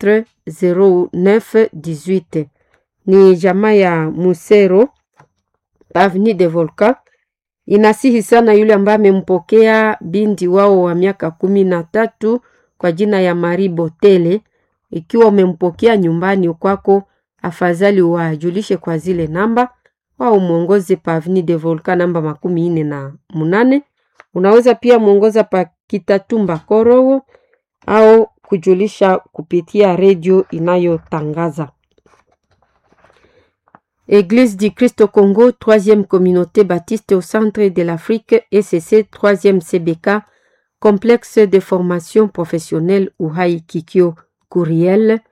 4 09 18. Ni jamaa ya Musero Avenue de Volcan. Inasihi sana yule ambaye amempokea binti wao wa miaka kumi na tatu kwa jina ya Marie Botele. Ikiwa umempokea nyumbani kwako, afadhali wajulishe kwa zile namba au mwongoze pa Avenue de Volcan namba makumi ine na munane. Unaweza pia mwongoza pa Kitatumba Korowo au kujulisha kupitia redio inayotangaza. Église du Christ au Congo, troisième communauté baptiste au centre de l'Afrique, ECC, troisième CBK, complexe de formation professionnelle Uhai Kikyo, courriel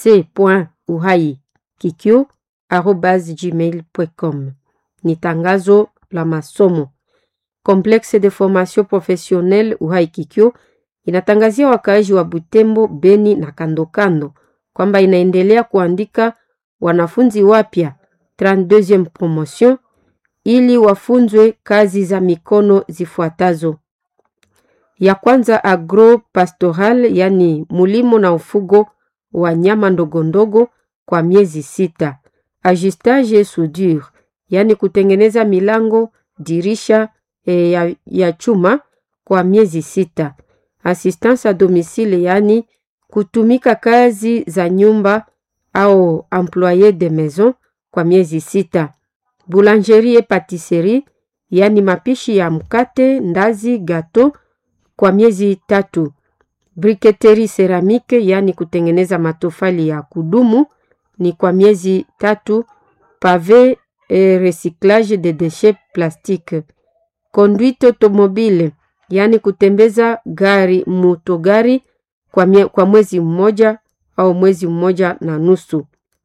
c.uhaikikyo arobas gmail.com. Ni tangazo la masomo. Complexe de formation professionnelle Uhai Kikyo inatangazia wakaaji wa Butembo, Beni na kandokando kwamba inaendelea kuandika wanafunzi wapya 32e promotion ili wafunzwe kazi za mikono zifuatazo. Ya kwanza agro pastoral, yani mulimo na ufugo wa nyama ndogondogo kwa miezi sita. Ajustage soudure, yani kutengeneza milango, dirisha e, ya, ya chuma kwa miezi sita. Assistance a domicile, yani kutumika kazi za nyumba au employe de maison kwa miezi sita. Boulangerie et patisserie, yani mapishi ya mkate, ndazi, gato kwa miezi tatu. Briketeri ceramique, yani kutengeneza matofali ya kudumu ni kwa miezi tatu. Pave et recyclage de déchets plastiques. Conduite automobile, yani kutembeza gari motogari kwa, mie, kwa mwezi mmoja au mwezi mmoja na nusu.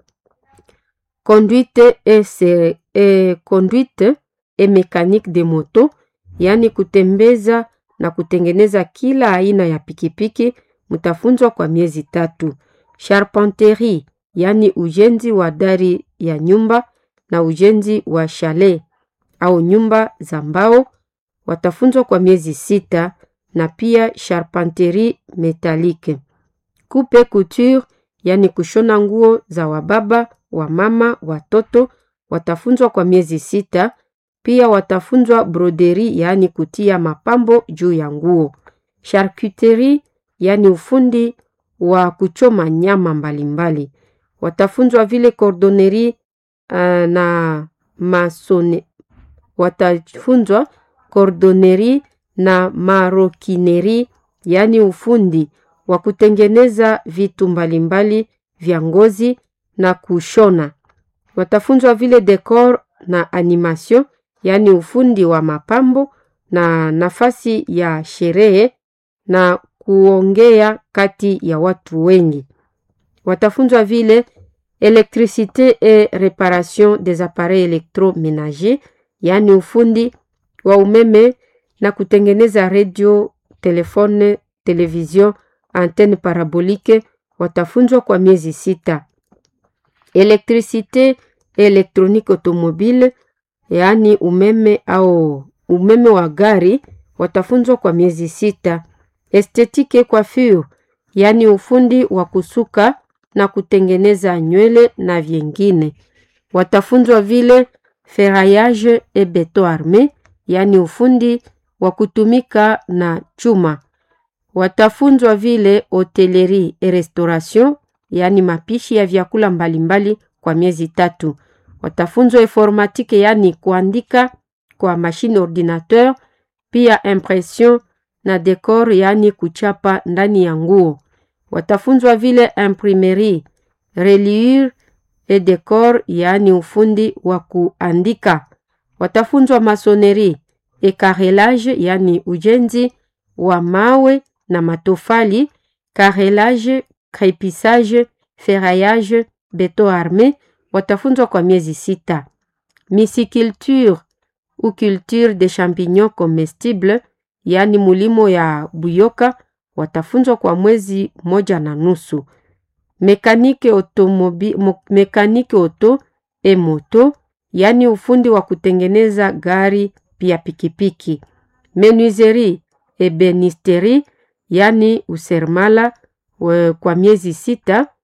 Conduite et, et, conduite et mécanique de moto, yani kutembeza na kutengeneza kila aina ya pikipiki, mtafunzwa kwa miezi tatu. Charpenterie, yani ujenzi wa dari ya nyumba na ujenzi wa chalet au nyumba za mbao, watafunzwa kwa miezi sita, na pia charpenterie metalique. Coupe couture, yani kushona nguo za wababa, wamama, watoto, watafunzwa kwa miezi sita. Pia watafunzwa broderi, yaani kutia mapambo juu ya nguo. Charcuterie, yaani ufundi wa kuchoma nyama mbalimbali. Watafunzwa vile cordonnerie uh, na masone. Watafunzwa cordonnerie na maroquinerie, yaani ufundi wa kutengeneza vitu mbalimbali vya ngozi na kushona. Watafunzwa vile decor na animation yaani ufundi wa mapambo na nafasi ya sherehe na kuongea kati ya watu wengi. Watafunzwa vile electricité et réparation des appareils électroménagers, yaani ufundi wa umeme na kutengeneza radio, telefone, television, antenne parabolique. Watafunzwa kwa miezi sita. Electricité et électronique automobile yaani umeme au umeme wa gari watafunzwa kwa miezi sita. Estetike coiffure, yaani ufundi wa kusuka na kutengeneza nywele na vyengine. Watafunzwa vile ferraillage et beton arme, yaani ufundi wa kutumika na chuma. Watafunzwa vile hotellerie et restauration, yaani mapishi ya vyakula mbalimbali kwa miezi tatu. Watafunzwa informatike yaani kuandika kwa mashine ordinateur, pia impression na decor yaani kuchapa ndani ya nguo. Watafunzwa vile imprimerie, reliure et decor yaani ufundi wa kuandika. Watafunzwa masonerie et carrelage yaani ujenzi wa mawe na matofali, carrelage, crépissage, ferraillage, beton arme watafunzwa kwa miezi sita. Misiculture ou culture de champignons comestibles, yaani mulimo ya buyoka, watafunzwa kwa mwezi moja na nusu. Mekanike automobi, mekanike auto e moto, yaani ufundi wa kutengeneza gari pia pikipiki. Menuiserie ebenisterie, yaani useremala we, kwa miezi sita